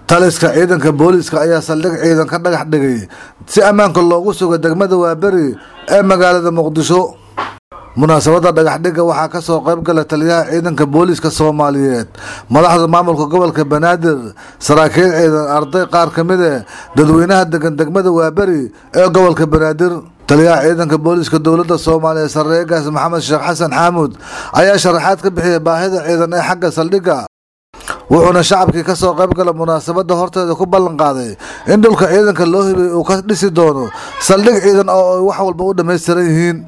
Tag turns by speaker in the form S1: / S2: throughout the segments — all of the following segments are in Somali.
S1: taliska ciidanka booliiska ayaa saldhig ciidan ka dhagax dhigay si ammaanka loogu sugo degmada waaberi ee magaalada muqdisho munaasabadda dhagaxdhigga waxaa ka soo qayb gala taliyaha ciidanka booliiska soomaaliyeed madaxda maamulka gobolka banaadir saraakiil ciidan arday qaar ka mid eh dadweynaha degan degmada waaberi ee gobolka banaadir taliyaha ciidanka booliiska dowladda soomaaliya sarreegaas maxamed sheekh xasan xaamuud ayaa sharaxaad ka bixiyay baahida ciidan ee xagga saldhigga wuxuuna shacabkii ka soo qayb gala munaasabadda horteeda ku ballan qaaday in dhulka ciidanka loo hibay uu ka dhisi doono saldhig ciidan oo ay wax walba u dhammaystiran yihiin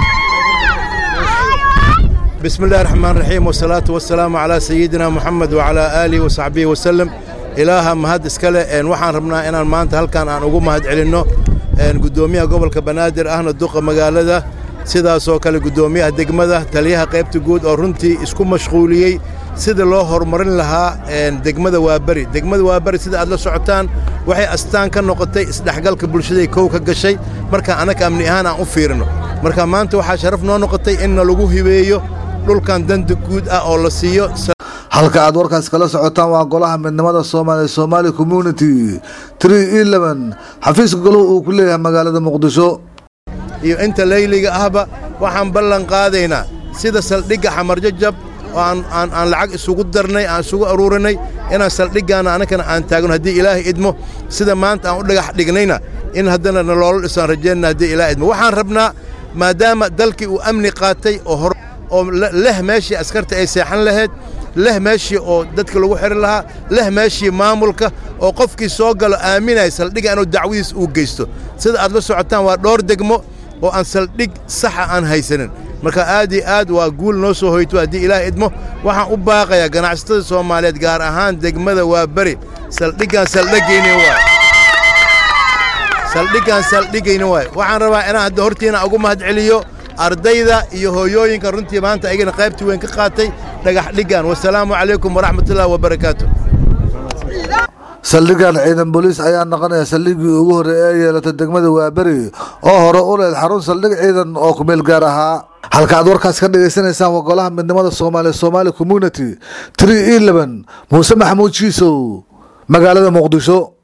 S2: بسم الله الرحمن الرحيم والصلاة والسلام على سيدنا محمد وعلى آله وصحبه وسلم إلها مهد إسكالة إن وحان ربنا إن المانت هل كان أن أقوم مهد علنو إن قدوميها قبل كبنادر أهنا الدقة مقالة sidaasoo kale guddoomiyaha degmada taliyaha qaybta guud oo runtii isku mashquuliyey sida loo horumarin lahaa degmada waaberi degmada waaberi sida aad la socotaan waxay astaan ka noqotay isdhexgalka bulshaday kow ka gashay marka annaga amni ahaan aan u fiirino marka maanta waxaa sharaf noo noqotay inna lagu hibeeyo dhulkan danda guud ah oo la siiyo
S1: halka aad warkaas kala socotaan waa golaha midnimada soomaaliya somaali community tree eleven xafiiska goluhu uu ku leeyahay magaalada muqdisho
S2: iyo inta layliga ahba waxaan ballan qaadaynaa sida saldhigga xamarjajab oo aan lacag isugu darnay aan isugu aruurinay inaan saldhiggaana annagana aan taagno haddii ilaahay idmo sida maanta aan u dhagax dhignayna in haddana naloola dhisaan rajaynana haddii ilaahay idmo waxaan rabnaa maadaama dalkii uu amni qaatay oo oo leh meeshii askarta ay seexan lahayd leh meeshii oo dadka lagu xihan lahaa leh meeshii maamulka oo qofkii soo galo aaminaya saldhigga inuu dacwadiis uu geysto sida aad la socotaan waa dhowr degmo oo aan saldhig saxa aan haysanin marka aad iyo aad waa guul noo soo hoyto haddii ilaah idmo waxaan u baaqayaa ganacsatada soomaaliyeed gaar ahaan degmada waa beri saldhiggaan saldhigayni waay saldhiggaan saldhigayni waay waxaan rabaa inaan hadda hortiina ugu mahadceliyo ardayda iyo hooyooyinka runtii maanta ayagana qaybtii weyn ka qaatay dhagax dhiggan wasalaamu calaykum waraxmatullahi wabarakaatu
S1: saldhiggan ciidan booliis ayaa noqonaya saldhiggii ugu horreey ee yeelatay degmada waaberi oo hore u leed xarun saldhig ciidan oo kumeel gaar ahaa halka aad warkaas ka dhagaysanaysaan waa golaha midnimada soomaaliya somaali community tree eleven muuse maxamuud jiisow magaalada muqdisho